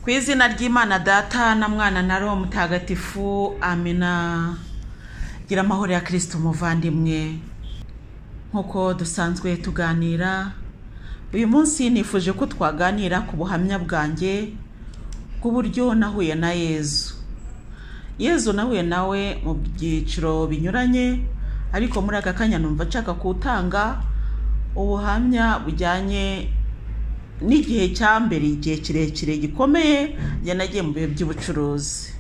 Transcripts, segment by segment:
ku izina ry'imana data na mwana na roho mutagatifu amina gira amahoro ya kirisito umuvandimwe nk'uko dusanzwe tuganira uyu munsi nifuje ko twaganira ku buhamya bwanjye bw'uburyo nahuye na yezu yezu nahuye nawe mu byiciro binyuranye ariko muri aka kanya numva nshaka kutanga ubuhamya bujyanye n'igihe cya mbere igihe kirekire gikomeye njye nagiye mu bihe by'ubucuruzi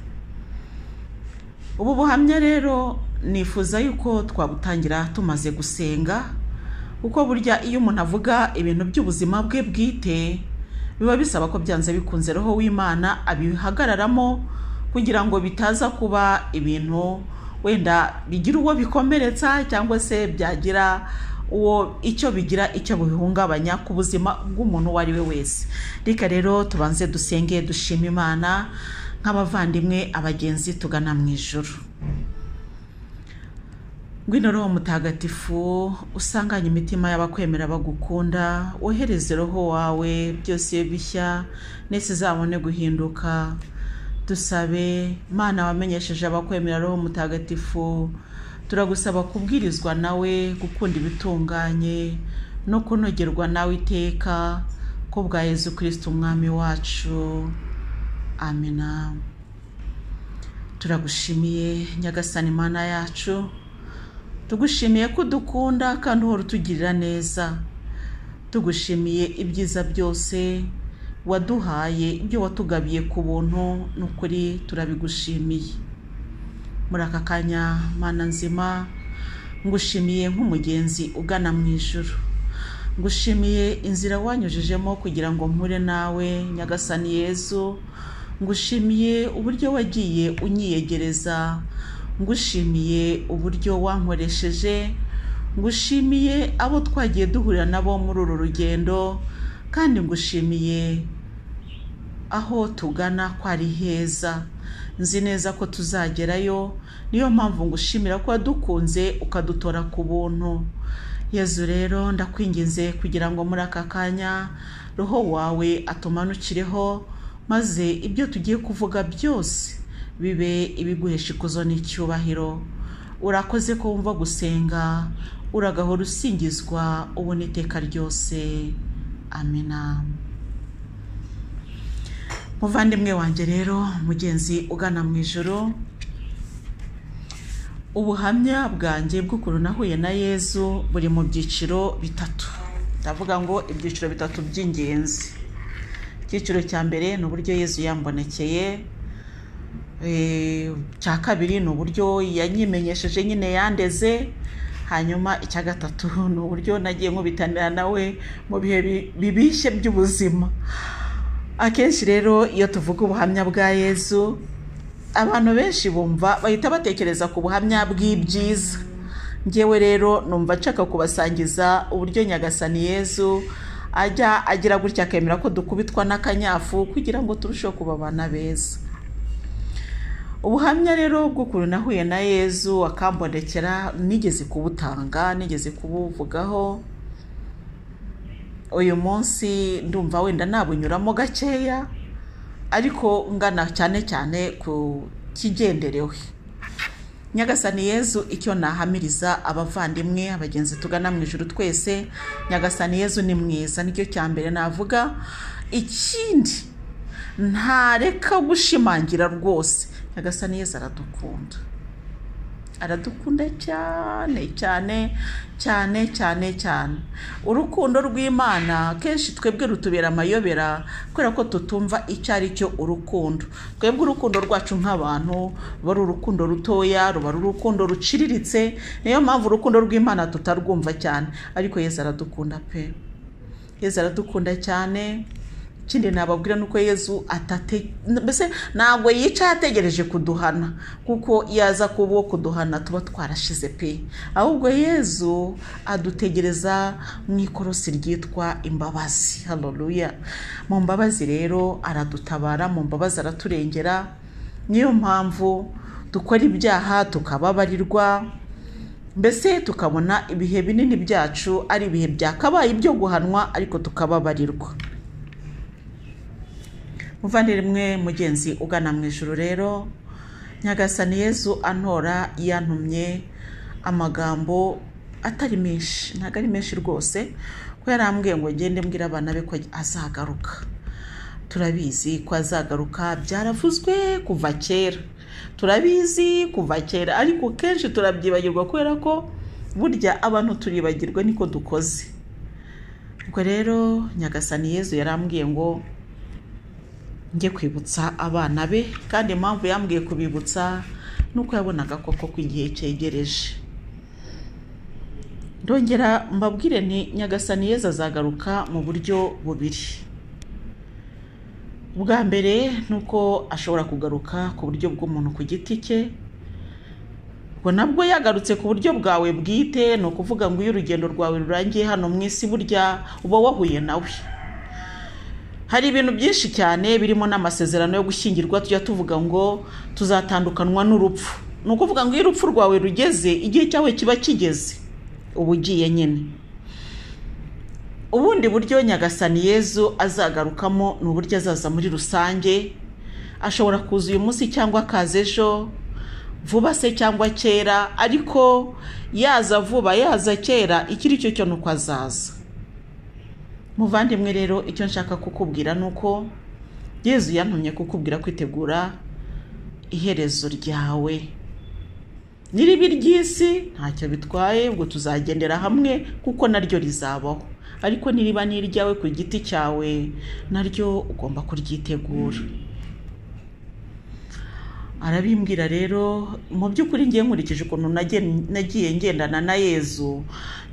ubu buhamya rero nifuza yuko twabutangira tumaze gusenga kuko burya iyo umuntu avuga ibintu by'ubuzima bwe bwite biba bisaba ko byanze bikunze roho w'imana abihagararamo kugira ngo bitaza kuba ibintu wenda bigira uwo bikomeretsa cyangwa se byagira uwo icyo bigira icyo bihungabanya ku buzima bw'umuntu uwo ari we wese reka rero tubanze dusenge dushima imana nk'abavandimwe abagenzi tugana mu ijoro ngwino roho mutagatifu usanganye imitima y'abakwemera bagukunda wohereze roho wawe byose bishya ndetse zabone guhinduka dusabe mana wamenyesheje abakwemera roho mutagatifu turagusaba kubwirizwa nawe gukunda ibitunganye no kunogerwa nawe iteka ko bwa yezu kirisita umwami wacu amina turagushimiye nyagasani mana yacu tugushimiye ko udukunda kandi uhora utugirira neza tugushimiye ibyiza byose waduhaye ibyo watugabiye ku buntu ni ukuri turabigushimiye muri aka kanya mana nzima ngushimiye nk'umugenzi ugana mu ijoro ngushimiye inzira wanyujijemo kugira ngo mpure nawe nyagasani yezu ngushimiye uburyo wagiye unyiyegereza ngushimiye uburyo wankoresheje ngushimiye abo twagiye duhurira nabo muri uru rugendo kandi ngushimiye aho tugana ko ari heza nzi neza ko tuzagerayo niyo mpamvu ngushimira ko wadukunze ukadutora ku buntu yezu rero ndakwinginze kugira ngo muri aka kanya roho wawe atumanukireho maze ibyo tugiye kuvuga byose bibe ibiguhesha ikuzo n'icyubahiro urakoze ko wumva gusenga uragahora usingizwa ubu n'iteka ryose amina muvandimwe wanjye rero mugenzi ugana mu ijoro ubuhamya bwanjye bw'ukuntu nahuye na yezu buri mu byiciro bitatu ndavuga ngo ibyiciro bitatu by'ingenzi icyiciro cya mbere ni uburyo yezu yambonekeye icya kabiri ni uburyo yanyimenyesheje nyine yandeze hanyuma icya gatatu ni uburyo nagiye nkubitanira nawe mu bihe bibishye by'ubuzima akenshi rero iyo tuvuga ubuhamya bwa yezu abantu benshi bumva bahita batekereza ku buhamya bw'ibyiza ngewe rero numva nshaka kubasangiza uburyo nyagasani yezu ajya agira gutya akemera ko dukubitwa n'akanyafu kugira ngo turusheho kuba abana beza ubuhamya rero bw'ukuntu nahuye na yezu akambonekera nigeze kubutanga nigeze kubuvugaho uyu munsi ndumva wenda nabunyuramo gakeya ariko ngana cyane cyane ku kigenderewe nyagasani yezu icyo nahamiriza abavandimwe abagenzi tugana mu ijoro twese nyagasani yezu ni mwiza nicyo cya mbere navuga ikindi ntareka gushimangira rwose nyagasani yezu aradukunda aradukunda cyane cyane cyane cyane cyane urukundo rw'imana kenshi twebwe rutubera amayobera kubera ko tutumva icyo ari cyo urukundo twebwe urukundo rwacu nk'abantu ruba ari urukundo rutoya ruba ari urukundo ruciriritse niyo mpamvu urukundo rw'imana tutarwumva cyane ariko yezu aradukunda pe yezu aradukunda cyane ikindi nababwira ni uko yezu atate mbese ntabwo yica ategereje kuduhana kuko iyo aza kuba uwo kuduhana tuba twarashize pe ahubwo yezu adutegereza mu ikorosi ryitwa imbabazi haroruya mu mbabazi rero aradutabara mu mbabazi araturengera niyo mpamvu dukora ibyaha tukababarirwa mbese tukabona ibihe binini byacu ari ibihe byakabaye ibyo guhanwa ariko tukababarirwa muvandimwe mugenzi ugana mu ijoro rero nyagasani yezu antora yantumye amagambo atari menshi ntabwo ari menshi rwose ko yarambwiye ngo ngende mbwira abana be ko azagaruka turabizi ko azagaruka byaravuzwe kuva kera turabizi kuva kera ariko kenshi turabyibagirwa kubera ko burya abantu turibagirwa niko dukoze ubwo rero nyagasani yezu yarambwiye ngo njye kwibutsa abana be kandi impamvu yambwiye kubibutsa ni uko yabonaga koko ko igihe cyegereje ndongera mbabwire ni nyagasani yeza azagaruka mu buryo bubiri ubwa mbere ni uko ashobora kugaruka ku buryo bw'umuntu ku giti cye ubwo nabwo yagarutse ku buryo bwawe bwite ni ukuvuga ngo iyo urugendo rwawe rurangiye hano mu isi burya uba wahuye nawe hari ibintu byinshi cyane birimo n'amasezerano yo gushyingirwa tujya tuvuga ngo tuzatandukanwa n'urupfu ni ukuvuga ngo iyo urupfu rwawe rugeze igihe cyawe kiba kigeze uba ugiye nyine ubundi buryo nyagasani yezu azagarukamo ni uburyo azaza muri rusange ashobora kuza uyu munsi cyangwa akaza ejo vuba se cyangwa kera ariko yaza vuba yaza kera icyo ari cyo cyo ni uko azaza muvandimwe rero icyo nshaka kukubwira ni uko yezu yantumye kukubwira kwitegura iherezo ryawe n'iribi ry'isi ntacyo bitwaye ubwo tuzagendera hamwe kuko naryo rizabaho ariko niriba n'iryawe ku giti cyawe naryo ugomba kuryitegura arabimbwira rero mu by'ukuri ngiye nkurikije ukuntu nagiye ngendana na yezu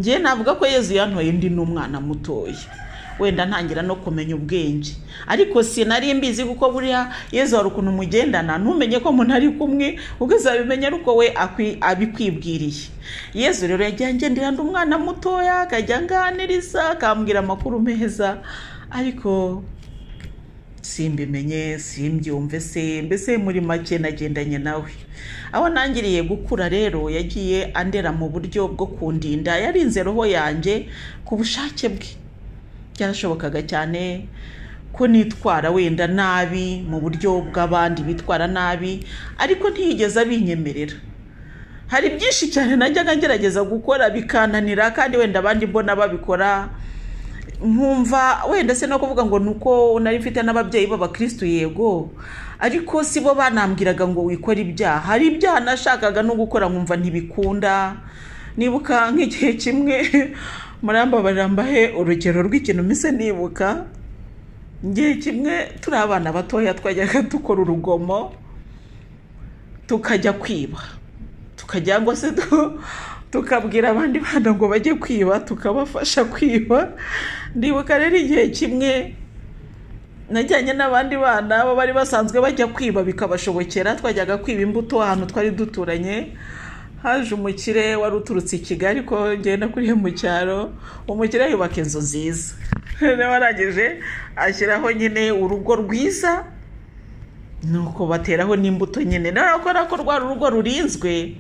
ngiye navuga ko yezu yantoye ndi n'umwana mutoya wenda ntangira no kumenya ubwenge ariko sinari mbizi kuko buriya yezu hari ukuntu umugendana ntumenye ko umuntu ari kumwe uzabimenya ariko we abikwibwiriye yezu rero yagiye agendera ndi umwana mutoya akajya anganiriza akambwira amakuru meza ariko simbimenye simbyumve se mbese muri make nagendanye nawe aho nangiriye gukura rero yagiye andera mu buryo bwo kundinda yarinze roho yanjye ku bushake bwe byarashobokaga cyane ko nitwara wenda nabi mu buryo bw'abandi bitwara nabi ariko ntiyigeze abinyemerera hari byinshi cyane najyaga ngerageza gukora bikananira kandi wenda abandi mbona babikora nkumva wenda se no kuvuga ngo ni uko nari mfite n'ababyeyi b'abakirisitu yego ariko si bo banambwiraga ngo wikore ibyaha hari ibyaha nashakaga no gukora nkumva ntibikunda nibuka nk'igihe kimwe murambabarira mbahe urugero rw'ikintu mpise nibuka igihe kimwe turi abana batoya twajyaga dukora urugomo tukajya kwiba tukajya ngo se tukabwira abandi bana ngo bajye kwiba tukabafasha kwiba ndibuka rero igihe kimwe najyanye n'abandi bana bo bari basanzwe bajya kwiba bikabashobokera twajyaga kwiba imbuto ahantu twari duturanye haje umukire wari uturutse i kigali ko ngenda kuriya mu cyaro umukire yubaka inzu nziza niba arangije ashyiraho nyine urugo rwiza nuko bateraho n'imbuto nyine kubera ko rwa rugo rurinzwe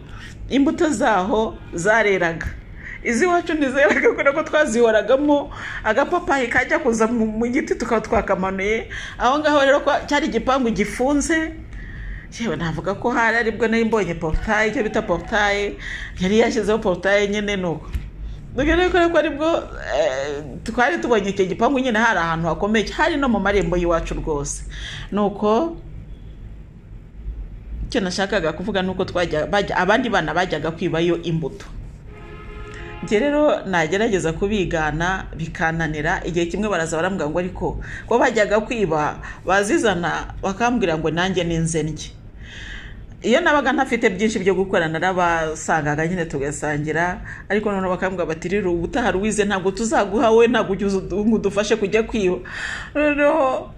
imbuto zaho zareraga iz'iwacu ntizeraga kubera ko twazihoragamo agapapayi kajya kuza mu giti tukaba twakamanuye aho ngaho rero cyari igipangu gifunze yewe navuga ko hari aribwo nari mbonye porutaye icyo bita porutaye yari yashyizeho porutaye nyine nuko dore ko aribwo twari tubonye icyo gipangu nyine hari ahantu hakomeye hari no mu marembo y'iwacu rwose nuko icyo nashakaga kuvuga ni uko abandi bana bajyaga kwibayo imbuto njye rero nagerageza kubigana bikananira igihe kimwe baraza barambwira ngo ariko ko bajyaga kwiba bazizana bakambwira ngo nanjye n'inzennye iyo nabaga ntafite byinshi byo gukora narabasangaga nyine tugasangira ariko noneho bakambwira bati rero ubutaha ruwize ntabwo tuzaguha we ntabwo udufashe kujya kwiba noneho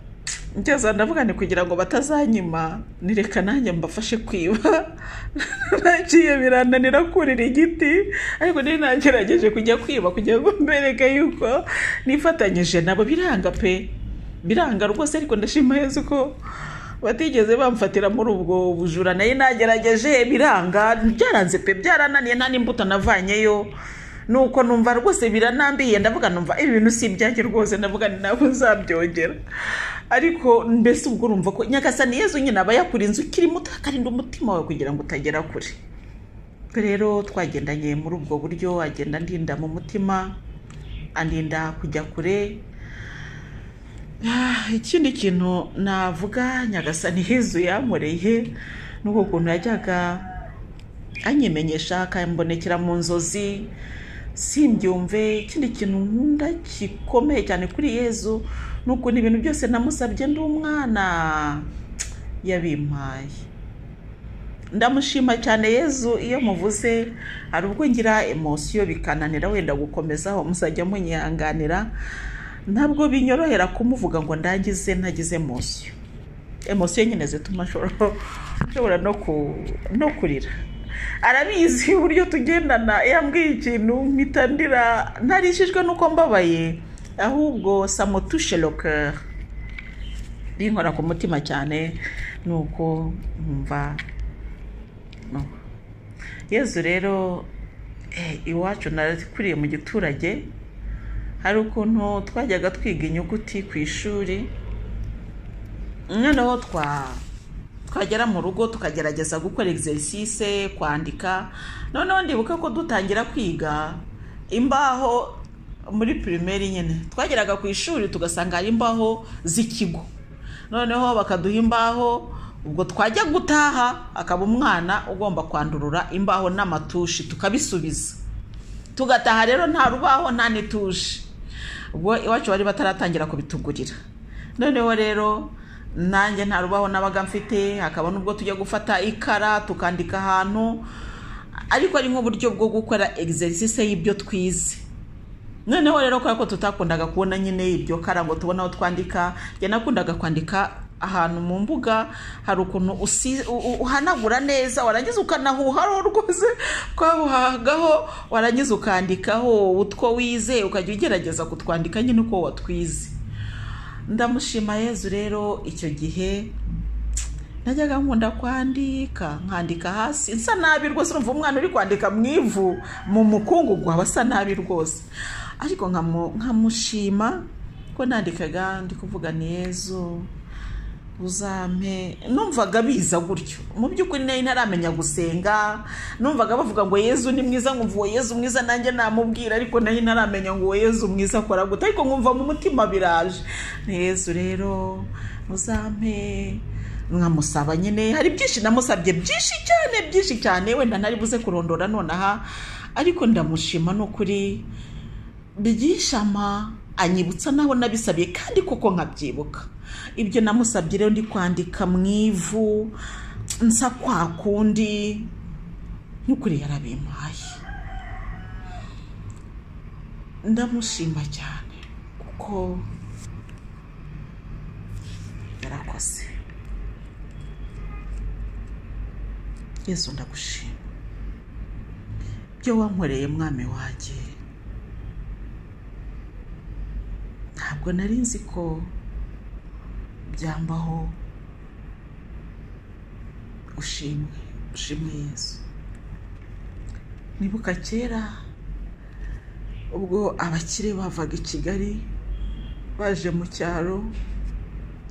ngeze ndavuga ni kugira ngo batazanyima nireka nanjye mbafashe kwiba nagiye birananira kurira igiti ariko niba nagerageje kujya kwiba kugira ngo mbereke yuko nifatanyije nabo biranga pe biranga rwose ariko ndashima yezu ko batigeze bamfatira muri ubwo bujura nayo nagerageje biranga byaranze pe byarananiye nta n'imbuto navanyeyo nuko numva rwose biranambiye ndavuga numva ibi bintu si ibyanjye rwose ndavuga ni nabo nzabyongera ariko mbese ubwo urumva ko nyagasani yezu nyine aba yakurinze ukiri muto akarinda umutima wawe kugira ngo utagera kure rero twagendanye muri ubwo buryo agenda andinda mu mutima andinda kujya kure Ah, ikindi kintu navuga nyagasani yezu yamureye ni uko ukuntu yajyaga anyimenyesha akambonekera mu nzozi simbyumve ikindi kintu nkunda gikomeye cyane kuri yezu ni ukuntu ibintu byose namusabye ndi umwana yabimpaye ndamushima cyane yezu iyo muvuze hari ubwo ngira emosiyo bikananira wenda gukomezaho muzajya munyihanganira ntabwo binyorohera kumuvuga ngo ndangize ntagize emosiyo emosiyo nyine zituma ashobora ashobora no ku- no kurira arabizi uburyo tugendana iyo ambwiye ikintu mpita ndira ntarishijwe n'uko mbabaye ahubwo samotushe lokeri binkora ku mutima cyane ni uko nkumva no. yezu rero eh, iwacu nakuriye mu giturage hari ukuntu twajyaga twiga inyuguti ku ishuri noneho twa twagera mu rugo tukagerageza gukora exercice kwandika noneho ndibuka ko dutangira kwiga imbaho muri primaire nyine twageraga ku ishuri tugasanga hari imbaho z'ikigo noneho bakaduha imbaho ubwo twajya gutaha akaba umwana ugomba kwandurura imbaho n'amatushi tukabisubiza tugataha rero nta rubaho nta n'itushi ubwo iwacu bari bataratangira kubitugurira noneho rero nanjye nta rubaho nabaga mfite hakaba n'ubwo tujya gufata ikara tukandika ahantu ariko ari nk'uburyo bwo gukora exercice y'ibyo twize noneho rero kubera ko tutakundaga kubona nyine ibyo kara ngo tubone aho twandika njye nakundaga kwandika ahantu mu mbuga hari ukuntu usi- u- u- uhanagura neza warangiza ukanahuhaho rwose kwahuhagaho warangiza ukandikaho utwo wize ukajya ugerageza kutwandika nyine uko watwize ndamushima yezu rero icyo gihe najyaga nkunda kwandika nkandika hasi nsa nabi rwose urumva umwana uri kwandika mu ivu mu mukungugu aba asa nabi rwose ariko nkamu- nkamushima ko nandikaga ndi kuvuga ni yezu uzampe numvaga biza gutyo mu by'ukuri nari ntaramenya gusenga numvaga bavuga ngo yezu ni mwiza nkumva uwo yezu mwiza nanjye namubwira ariko nari ntaramenya ngo uwo yezu mwiza akora gute ariko nkumva mu mutima biraje ni yezu rero uzampe nkamusaba nyine hari byinshi namusabye byinshi cyane byinshi cyane wenda ntari buze kurondora nonaha ariko ndamushima n'ukuri byishama anyibutsa naho nabisabye kandi koko nkabyibuka ibyo namusabye rero ndi kwandika mu ivu nsa kwa kundi n'ukuri yarabimpaye ndamushima cyane kuko yarakoze yesu ndagushima ibyo wankoreye mwami wanjye ntabwo nari nzi ko byambaho ushimwe ushimwe yesu nibuka kera ubwo abakire bavaga i kigali baje mu cyaro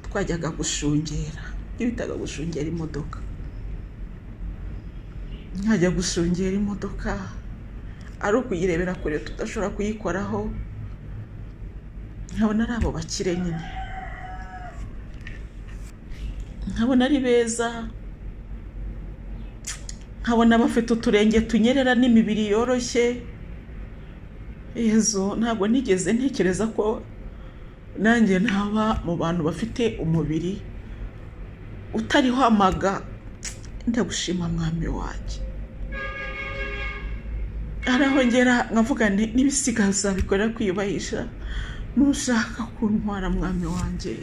twajyaga gushungera ibyo bitaga gushungera imodoka nkajya gushungera imodoka ari ukuyirebera kure tudashobora kuyikoraho nkabona ari abo bakire nyine nkabona ari beza nkabona bafite uturenge tunyerera n'imibiri yoroshye yezu ntabwo nigeze ntekereza ko nanjye ntaba mu bantu bafite umubiri utariho amaga ndagushima mwami wanjye araho ngera nkavuga nti n'ibisigaza bikorera kwiyubahisha nushaka kuntwara mwami wanjye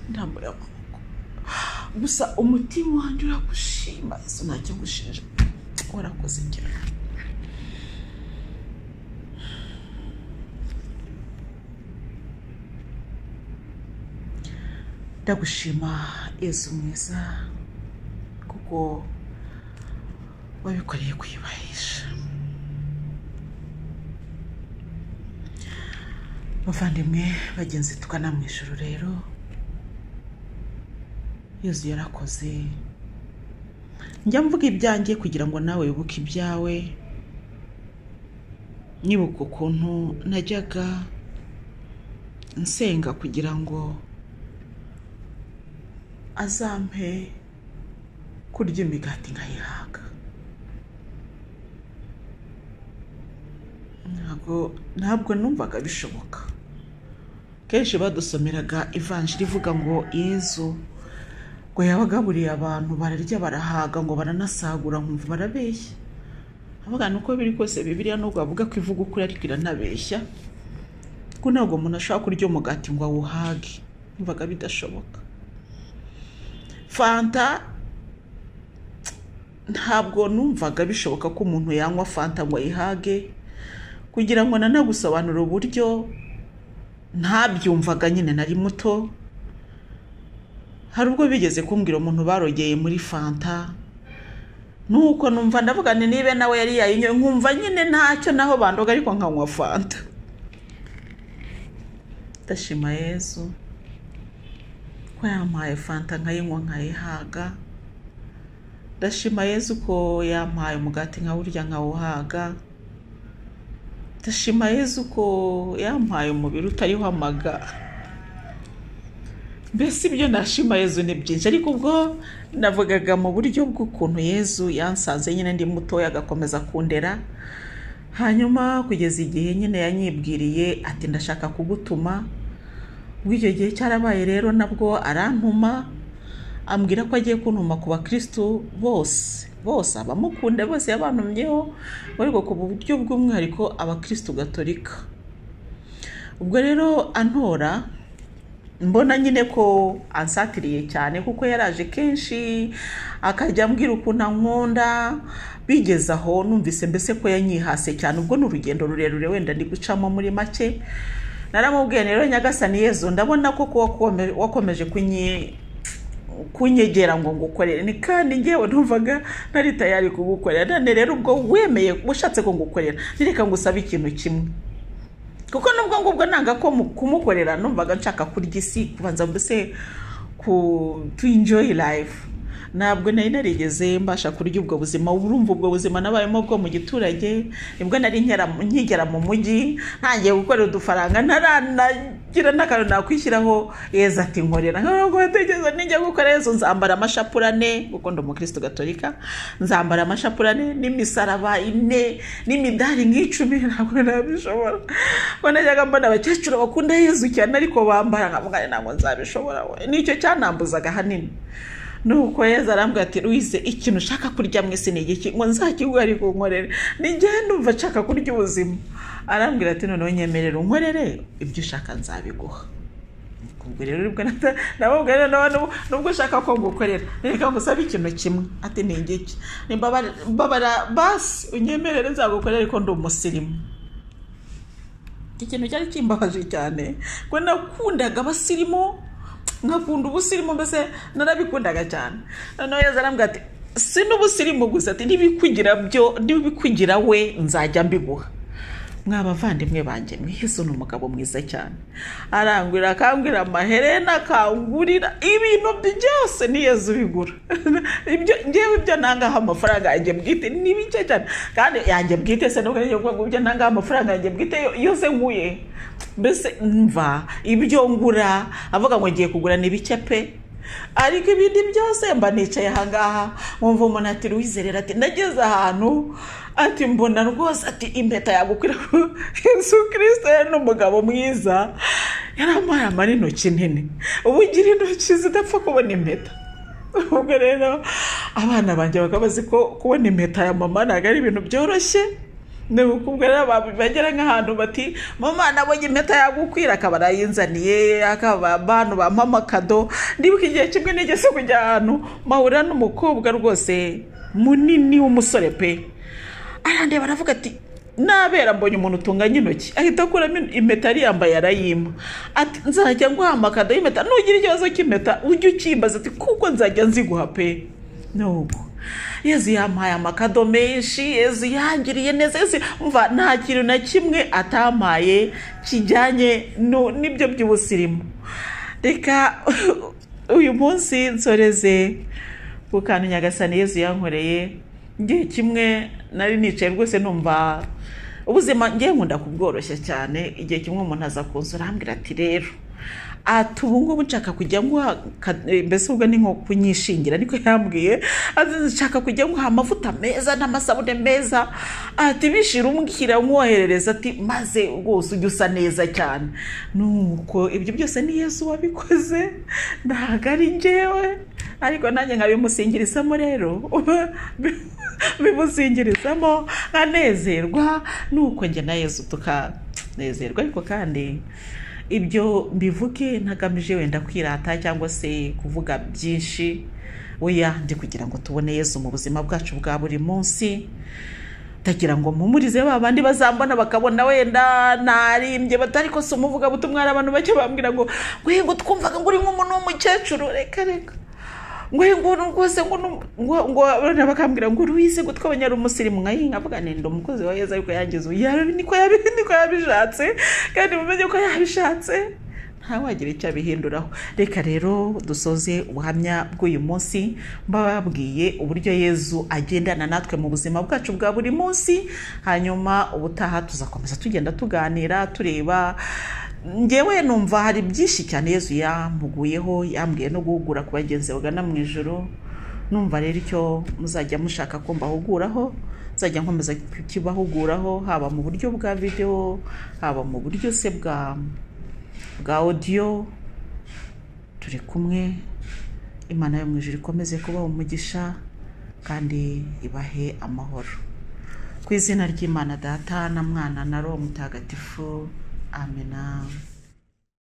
ndambura amaboko gusa umutima wanjye uragushima yesu ntacyo ngushinja warakoze cyane ndagushima yesu mwiza kuko wabikoreye kuyubahisha bavandimwe bagenzi tugana mu ijoro rero yezu yarakoze njya mvuga ibyanjye kugira ngo nawe wibuke ibyawe nyibuka ukuntu najyaga nsenga kugira ngo azampe kurya imigati nkayihaga ntabwo ntabwo numvaga bishoboka kenshi badusomeraga ivanjiri ivuga ngo yezu ngo yabagaburiye abantu bararya barahaga ngo baranasagura nkumva barabeshya avuga ni uko biri kose bibiriya nubwo bavuga ko ivuga ukuri ariko iranabeshya kuko ntabwo umuntu ashobora kurya umugati ngo awuhage numvaga bidashoboka fanta ntabwo numvaga bishoboka ko umuntu yanywa fanta ngo ayihage kugira ngo nanagusobanure uburyo ntabyumvaga nyine nari muto hari ubwo bigeze kumbwira umuntu barogeye muri fanta nuko numva ndavuga ni nibe nawe yari yayinyoye nkumva nyine ntacyo naho bandoga ariko nkanywa fanta ndashima yezu ko yampaye fanta nkayinywa nkayihaga ndashima yezu ko yampaye umugati nkawurya nkawuhaga ndashima yezu ko yampaye umubiri utariho amaga mbese ibyo nashima yezu ni byinshi ariko ubwo navugaga mu buryo bw'ukuntu yezu yansanze nyine ndi mutoya agakomeza kundera hanyuma kugeza igihe nyine yanyibwiriye ati ndashaka kugutuma ubwo icyo gihe cyarabaye rero nabwo arantuma ambwira ko agiye kuntuma ku bakirisitu bose bose abamukunda bose yabantumyeho ariko ku buryo bw'umwihariko abakirisitu gatolika ubwo rero antora mbona nyine ko ansatiriye cyane kuko yaraje kenshi akajya ambwira ukuntu ankunda bigeze aho numvise mbese ko yanyihase cyane ubwo ni urugendo rurerure wenda ndi gucamo muri make naramubwiye rero nyagasani yezu ndabona ko wakomeje kunyegera ngo ngukorere ni kandi ngewe numvaga ntari tayari kugukorera none rero ubwo wemeye ushatse ko ngukorera nireka ngo usabe ikintu kimwe kuko nubwo ngubwo nanga ko kumukorera numvaga nshaka kurya isi kubanza mbese to enjoy life ntabwo nari narigeze mbasha kurya ubwo buzima urumva ubwo buzima nabayemo bwo mu giturage nibwo nari nkigera mu mujyi ntangiye gukorera udufaranga ntaranagira n'akantu nakwishyiraho yeza ati nkorera ntabwo batekereza nijya gukora yezu nzambara amashapurane kuko ndi umukirisitu gatolika nzambara amashapurane n'imisaraba ine n'imidari nk'icumi ntabwo nabishobora ngo najyaga mbona abakecuru bakunda yezu cyane ariko bambara nkamugane ntabwo nzabishobora nicyo cyanambuzaga ahanini nuko yeza arambwira ati ruwize ikintu ushaka kurya mu isi ni igiki ngo nzakiguhe ariko nkorere n'igihe numva nshaka kurya ubuzima arambwira ati noneho nyemerera unkorere ibyo ushaka nzabiguha ubwo rero nibwo nababwira rero nubwo ushaka ko ngukorera reka ngo usabe ikintu kimwe ati ni igiki mbabara basi unyemerere nzagukorere ariko ndi umusirimu ikintu cyari kimbabaje cyane ko nakundaga abasirimu nkakunda ubusirimu mbese narabikundaga cyane noneho yeza arambwira ati si n'ubusirimu gusa ati n'ibikugira byo n'ibikugira we nzajya mbiguha mwabavandimwe banjye mwiza ni umugabo mwiza cyane arangurira akangurira amaherena akangurira ibintu byose niyeza ubigura ibyo ngewe ibyo nangaho amafaranga yanjye bwite ni bike cyane kandi yanjye bwite se nubwo ngiye kuvuga ibyo nangaho amafaranga yanjye bwite yose nkuye mbese mva ibyo ngura avuga ngo ngiye kugura ni bike pe ariko ibindi byose mba nicaye ahangaha nkumva umuntu ati ruwizerera ati ndageze ahantu ati mbona rwose ati impeta yagukwira yesu kirisite ni umugabo mwiza yaramuhaye amarintoki nini ubu ugira intoki zidapfa kubona impeta ubwo rero abana banjye bakaba bazi ko kubona impeta ya mama ntabwo ari ibintu byoroshye ni ukubwira bagera nk'ahantu bati mama nabonye impeta yagukwira akaba arayinzaniye akaba abantu mama kado ndibuka igihe kimwe nigeze kujya ahantu mahura n'umukobwa rwose munini w'umusore pe arandeba aravuga ati nabera mbonye umuntu utunganya intoki ahita akuramo impeta yari yambaye arayima ati nzajya nguha amakado y'impeta nugira ikibazo cy'impeta ujye ukimbaza ati kuko nzajya nziguha pe nuko yezu yampaye amakado menshi yezu yangiriye neza yezu mva nta kintu na kimwe atampaye kijyanye n'ibyo by'ubusirimu reka uyu munsi nsoreze ku kantu nyagasani yezu yankoreye ngihe kimwe nari nicaye rwose numva ubuzima ngiye nkunda kubworoshya cyane igihe kimwe umuntu aza kunsura arambwira ati rero ati ubu ngubu nshaka kujya nguha ka- eh, mbese ubwo ni nko kunyishingira niko yambwiye ati nshaka kujya nguha amavuta meza n'amasabune meza ati bishira umbwira umwoherereza ati maze rwose ujye usa neza cyane nuko ibyo byose ni yesu wabikoze ntabwo ari njyewe ariko nanjye nkabimusingirizamo rero bimusingirizamo nkanezerwa nuko njye na yesu tukanezerwa ariko kandi ibyo mbivuge ntagamije wenda kwirata cyangwa se kuvuga byinshi weya ndi kugira ngo tubone yezu mu buzima bwacu bwa buri munsi ndagira ngo mpumurize ba bandi bazambona bakabona wenda narimbye batari ko si umuvuga butumwa hari abantu bake bambwira ngo ngo twumvaga ngo uri nk'umuntu w'umukecuru reka reka ngo ngo rwose ngo nu- ngo ngo abana bakambwira ngo ruwize ngo twabanya ari umusirimu nka yinka avuga nenda umukozi wa Yezu ariko yangize ubu yari niko yabi- niko yabishatse kandi mumenye ko yabishatse ntawagira icyo abihinduraho reka rero dusoze ubuhamya bw'uyu munsi mbababwiye uburyo yezu agendana natwe mu buzima bwacu bwa buri munsi hanyuma ubutaha tuzakomeza tugenda tuganira tureba ngewe numva hari byinshi cyane yezu yamuguyeho yambwiye no guhugura ku bagenzi bagana mu ijoro numva rero icyo muzajya mushaka ko mbahuguraho nzajya nkomeza kukibahuguraho haba mu buryo bwa videwo haba mu buryo se bwa bwa odiyo turi kumwe imana yo mu ijuru ikomeze kubaha umugisha kandi ibahe amahoro ku izina ry'imana data na mwana na roho mutagatifu amena